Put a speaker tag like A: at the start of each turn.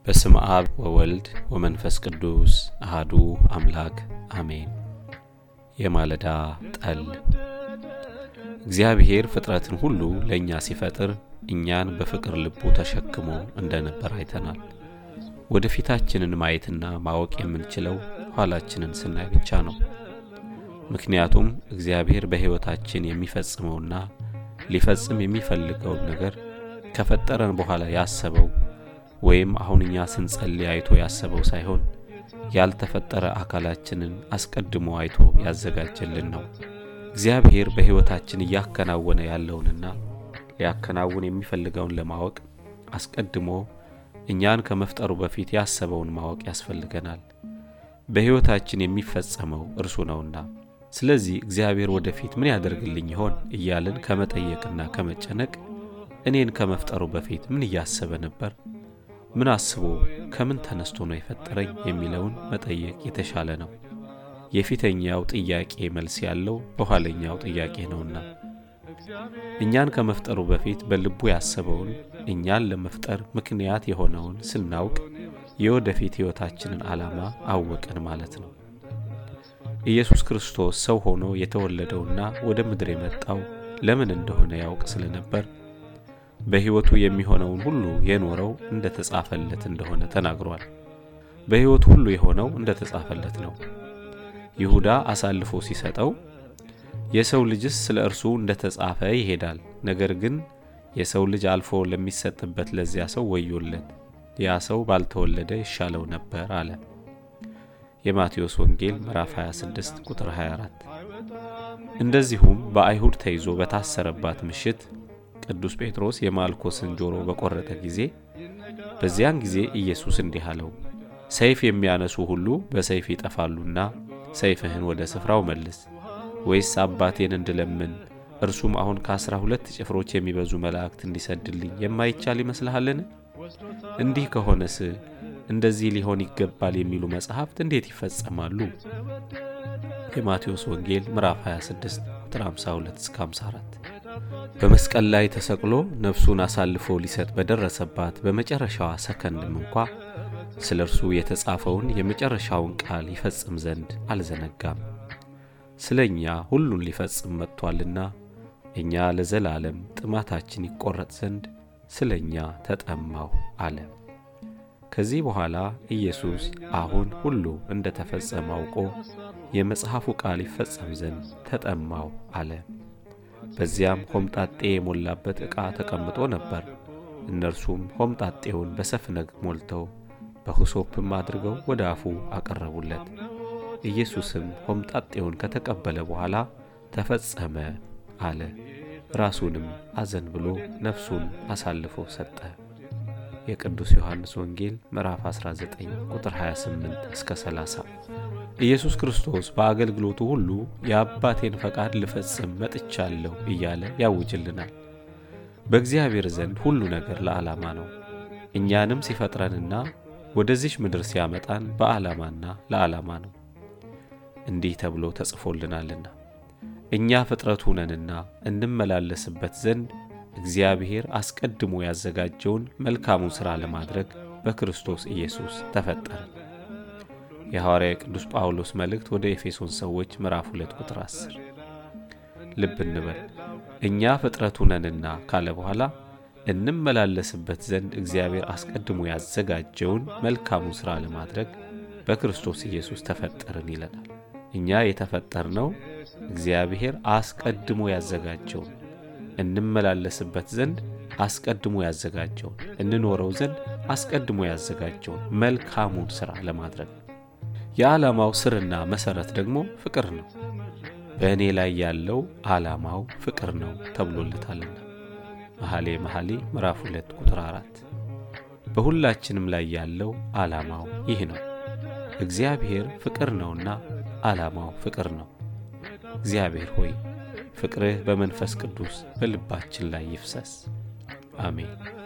A: በስም አብ ወወልድ ወመንፈስ ቅዱስ አህዱ አምላክ አሜን። የማለዳ ጠል እግዚአብሔር ፍጥረትን ሁሉ ለእኛ ሲፈጥር እኛን በፍቅር ልቡ ተሸክሞ እንደነበር አይተናል። ወደፊታችንን ማየትና ማወቅ የምንችለው ኋላችንን ስናይ ብቻ ነው። ምክንያቱም እግዚአብሔር በሕይወታችን የሚፈጽመውና ሊፈጽም የሚፈልገውን ነገር ከፈጠረን በኋላ ያሰበው ወይም አሁን እኛ ስንጸልይ አይቶ ያሰበው ሳይሆን ያልተፈጠረ አካላችንን አስቀድሞ አይቶ ያዘጋጀልን ነው። እግዚአብሔር በሕይወታችን እያከናወነ ያለውንና ሊያከናውን የሚፈልገውን ለማወቅ አስቀድሞ እኛን ከመፍጠሩ በፊት ያሰበውን ማወቅ ያስፈልገናል። በሕይወታችን የሚፈጸመው እርሱ ነውና። ስለዚህ እግዚአብሔር ወደፊት ምን ያደርግልኝ ይሆን እያልን ከመጠየቅና ከመጨነቅ እኔን ከመፍጠሩ በፊት ምን እያሰበ ነበር? ምን አስቦ ከምን ተነስቶ ነው የፈጠረኝ የሚለውን መጠየቅ የተሻለ ነው። የፊተኛው ጥያቄ መልስ ያለው በኋለኛው ጥያቄ ነውና እኛን ከመፍጠሩ በፊት በልቡ ያሰበውን እኛን ለመፍጠር ምክንያት የሆነውን ስናውቅ የወደፊት ሕይወታችንን ዓላማ አወቅን ማለት ነው። ኢየሱስ ክርስቶስ ሰው ሆኖ የተወለደውና ወደ ምድር የመጣው ለምን እንደሆነ ያውቅ ስለነበር በሕይወቱ የሚሆነውን ሁሉ የኖረው እንደ ተጻፈለት እንደሆነ ተናግሯል። በሕይወቱ ሁሉ የሆነው እንደ ተጻፈለት ነው። ይሁዳ አሳልፎ ሲሰጠው የሰው ልጅስ ስለ እርሱ እንደ ተጻፈ ይሄዳል፣ ነገር ግን የሰው ልጅ አልፎ ለሚሰጥበት ለዚያ ሰው ወዮለት፣ ያ ሰው ባልተወለደ ይሻለው ነበር አለ። የማቴዎስ ወንጌል ምዕራፍ 26 ቁጥር 24። እንደዚሁም በአይሁድ ተይዞ በታሰረባት ምሽት ቅዱስ ጴጥሮስ የማልኮስን ጆሮ በቆረጠ ጊዜ በዚያን ጊዜ ኢየሱስ እንዲህ አለው፣ ሰይፍ የሚያነሱ ሁሉ በሰይፍ ይጠፋሉና ሰይፍህን ወደ ስፍራው መልስ። ወይስ አባቴን እንድለምን እርሱም አሁን ከአስራ ሁለት ጭፍሮች የሚበዙ መላእክት እንዲሰድልኝ የማይቻል ይመስልሃልን? እንዲህ ከሆነስ እንደዚህ ሊሆን ይገባል የሚሉ መጻሕፍት እንዴት ይፈጸማሉ? የማቴዎስ ወንጌል ምዕራፍ 26 ቁጥር 52 እስከ 54 በመስቀል ላይ ተሰቅሎ ነፍሱን አሳልፎ ሊሰጥ በደረሰባት በመጨረሻዋ ሰከንድም እንኳ ስለ እርሱ የተጻፈውን የመጨረሻውን ቃል ይፈጽም ዘንድ አልዘነጋም። ስለ እኛ ሁሉን ሊፈጽም መጥቷልና እኛ ለዘላለም ጥማታችን ይቆረጥ ዘንድ ስለ እኛ ተጠማሁ አለ። ከዚህ በኋላ ኢየሱስ አሁን ሁሉ እንደ ተፈጸመ አውቆ የመጽሐፉ ቃል ይፈጸም ዘንድ ተጠማሁ አለ። በዚያም ሆምጣጤ የሞላበት ዕቃ ተቀምጦ ነበር። እነርሱም ሆምጣጤውን በሰፍነግ ሞልተው በሁሶፕም አድርገው ወደ አፉ አቀረቡለት። ኢየሱስም ሆምጣጤውን ከተቀበለ በኋላ ተፈጸመ አለ። ራሱንም አዘን ብሎ ነፍሱን አሳልፎ ሰጠ። የቅዱስ ዮሐንስ ወንጌል ምዕራፍ 19 ቁጥር 28 እስከ 30። ኢየሱስ ክርስቶስ በአገልግሎቱ ሁሉ የአባቴን ፈቃድ ልፈጽም መጥቻለሁ እያለ ያውጅልናል። በእግዚአብሔር ዘንድ ሁሉ ነገር ለዓላማ ነው። እኛንም ሲፈጥረንና ወደዚች ምድር ሲያመጣን በዓላማና ለዓላማ ነው። እንዲህ ተብሎ ተጽፎልናልና እኛ ፍጥረቱ ነንና እንመላለስበት ዘንድ እግዚአብሔር አስቀድሞ ያዘጋጀውን መልካሙን ሥራ ለማድረግ በክርስቶስ ኢየሱስ ተፈጠረ። የሐዋርያ ቅዱስ ጳውሎስ መልእክት ወደ ኤፌሶን ሰዎች ምዕራፍ 2 ቁጥር 10። ልብ እንበል እኛ ፍጥረቱ ነንና ካለ በኋላ እንመላለስበት ዘንድ እግዚአብሔር አስቀድሞ ያዘጋጀውን መልካሙን ሥራ ለማድረግ በክርስቶስ ኢየሱስ ተፈጠርን ይለናል። እኛ የተፈጠርነው እግዚአብሔር አስቀድሞ ያዘጋጀውን እንመላለስበት ዘንድ አስቀድሞ ያዘጋጀውን እንኖረው ዘንድ አስቀድሞ ያዘጋጀውን መልካሙን ሥራ ለማድረግ የዓላማው ስርና መሠረት ደግሞ ፍቅር ነው። በእኔ ላይ ያለው ዓላማው ፍቅር ነው ተብሎለታልና መኃሌ መኃልይ ምዕራፍ 2 ቁጥር 4። በሁላችንም ላይ ያለው ዓላማው ይህ ነው። እግዚአብሔር ፍቅር ነውና ዓላማው ፍቅር ነው። እግዚአብሔር ሆይ ፍቅርህ በመንፈስ ቅዱስ በልባችን ላይ ይፍሰስ። አሜን።